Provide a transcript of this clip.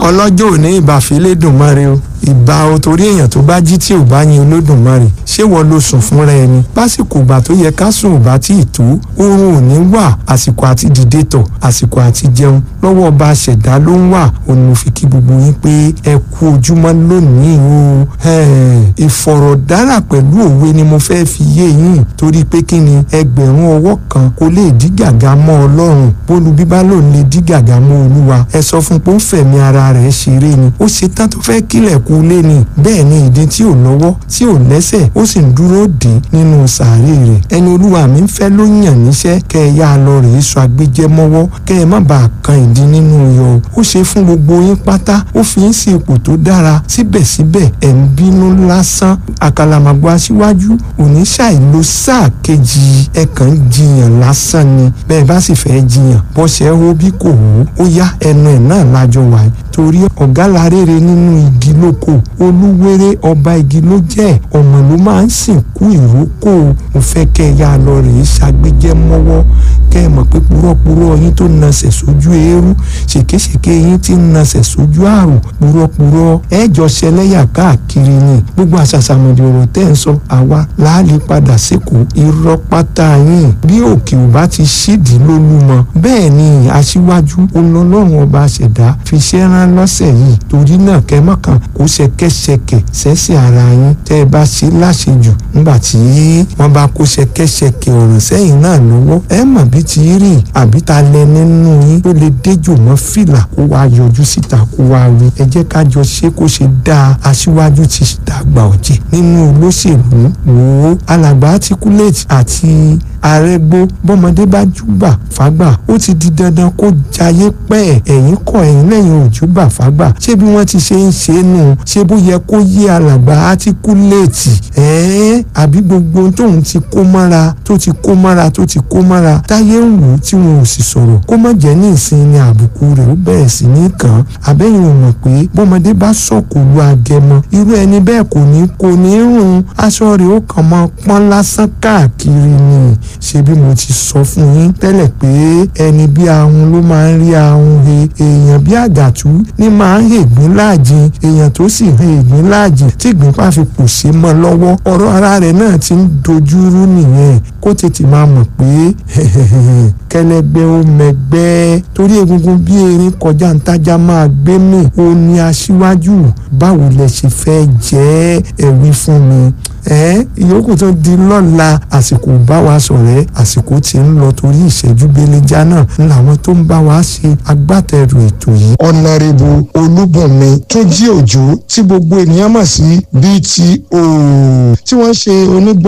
ọlọ́jọ́ òní ìbàfẹ́lẹ́dùnmọ́re o ìbà o torí èèyàn tó bá jí tí ò bá yin olódùmarè ṣé wọ́n ló sùn fúnra ẹni lásìkò ìgbà tó yẹ ká sùn ò bá tí ì tó oorun ò ní wà àsìkò àti dìde tọ̀ àsìkò àti jẹun lọ́wọ́ ọba ṣẹ̀dá ló ń wà òun mo fi kí gbogbo yín pé ẹ kú ojúmọ́ lónìí o ìfọ̀rọ̀dára pẹ̀lú òwe ni mo fẹ́ fi yé yín torí pé kí ni ẹgbẹ̀rún ọwọ́ kan kò lè dí gàgà mọ́ ọlọ́run bólú bíbá ló lè dí gàgà mọ́ olúwa ẹ sọ fún pé ó fẹ̀mí ara rẹ̀ ṣeré ni ó ṣe tán tó fẹ́ kílẹ̀ kú lé ni bẹ́ẹ̀ ni ìdí tí ò lọ́wọ́ tí ò lẹ́sẹ̀ ó sì ń dúró dé nínú sàárè rẹ̀ ẹni olúwa mi ń fẹ́ ló yàn níṣẹ́ kẹ́ ẹ yá lọ rèé sọ agbẹ́jẹ́ mọ́wọ́ kẹ́ ẹ má bàa kan ìdí nínú yọ ó ṣe fún gbogbo yín pátá ó fi ń sí ipò tó dára síbẹ̀síbẹ̀ ẹ̀ ń bínú lásán àkàlàmàgbò aṣíwájú òní ṣàìlò sáà kejì ẹ kàn ń jiyàn lásán ni bẹ́ẹ̀ bá sì fẹ́ jiyàn bọ́sẹ̀ ó bí kò wó ó yá ẹnu ẹ̀ náà lájọ wáyé torí ọ̀gá la rere nínú igi lóko olúwéré ọba igi ló jẹ́ ọ̀nà ló máa ń sìnkú ìrókò mo fẹ́ kẹ́ ẹ yá lọ rèé ṣàgbéjẹ́ mọ́wọ́ kẹ́ ẹ mọ̀ pé purọ́purọ́ yín tó nasẹ̀ sójú eérú ṣèkéṣèké yín tí ń nasẹ̀ sójú àrùn purọ́purọ́ ẹ jọ ṣẹlẹ́yà káàkiri ni gbogbo àṣàṣàmọ̀dì ọ̀rọ̀ tẹ́ ń sọ àwa láàlè padà sékòó irọ́ pátá yín bí òkè ò bá ti ṣídìí lólúmọ bẹ́ẹ̀ ni aṣíwájú olọ́lọ́run ọba ṣẹ̀dá fi ṣẹ́ rán lọ́sẹ̀ yìí torí náà kẹ́mọ́kàn kó ṣẹkẹ́ṣẹkẹ̀ sẹ́sẹ̀ ara yín tẹ́ ẹ bá ṣe láṣejù nígbà tí wọ́n bá kó ṣẹkẹ́ṣẹkẹ̀ ọ̀rọ̀ sẹ́yìn náà lọ́wọ́ ẹ mọ̀ bí ti rí àbí ta lẹ nínú yín tó lè déjò mọ́ fìlà kó wá yọjú síta kó wá wí ẹ jẹ́ ká jọ ṣe kó ṣe dáa aṣíwájú ti dàgbà ọ̀jẹ̀ nínú olóṣèlú wò ó alàgbà articulate àti arẹ́gbó bọ́mọdé bá júbà fágbà ó ti di dandan kó jayé pẹ́ ẹ̀yìn kọ́ ẹ̀yìn lẹ́yìn òjúbà fágbà ṣé bí wọ́n ti ṣe ń ṣe é nù ṣé bó yẹ kó yé alàgbà articulate ẹ̀ẹ́ àbí gbogbo tóun ti kó mọ́ra tó ti kó mọ́ra tó ti kó mọ́ra táyé ń wò ó tí wọn ò sì sọ̀rọ̀ kó má jẹ́ ní ìsinmi àbùkù rẹ̀ ó bẹ̀rẹ̀ sí ní kàn án àbẹ́yìn ò mọ̀ pé bọ́mọdé bá sọ̀kò lu agẹmọ irú ẹni bẹ́ẹ̀ kò ní kò ní rùn aṣọ rẹ̀ ó kàn máa pọ́n lásán káàkiri ni ṣé bí mo ti sọ fún yín tẹ́lẹ̀ pé ẹni bí ahun ló máa ń rí ahun he èèyàn bí àgàtú ní máa ń hègbín láàjìn èèyàn tó sì he ègbín láàjìn tí ìgbín bá fi pò ṣe mọ́ lọ́wọ́ ọ̀rọ̀ ara rẹ̀ náà ti ń dojúrú nìyẹn kó tètè máa mọ̀ pé kẹlẹgbẹ́ ó mẹgbẹ́ torí egungun bí erin kọjá ntájà máa gbé mi ó ní aṣíwájú báwo lẹ ṣe fẹ́ jẹ́ ẹ̀wí fún mi ẹ ìyókù tó di lọ́la àsìkò bá wa sọ̀rẹ́ àsìkò tí ń lọ torí ìṣẹ́jú belenja náà ń làwọn tó ń bá wa ṣe agbátẹrù ètò yìí. ọ̀nàrẹ́bù olúbùnmi tó jí òjò tí gbogbo ènìyàn mọ̀ sí bto tí wọ́n ṣe onígbọ̀n.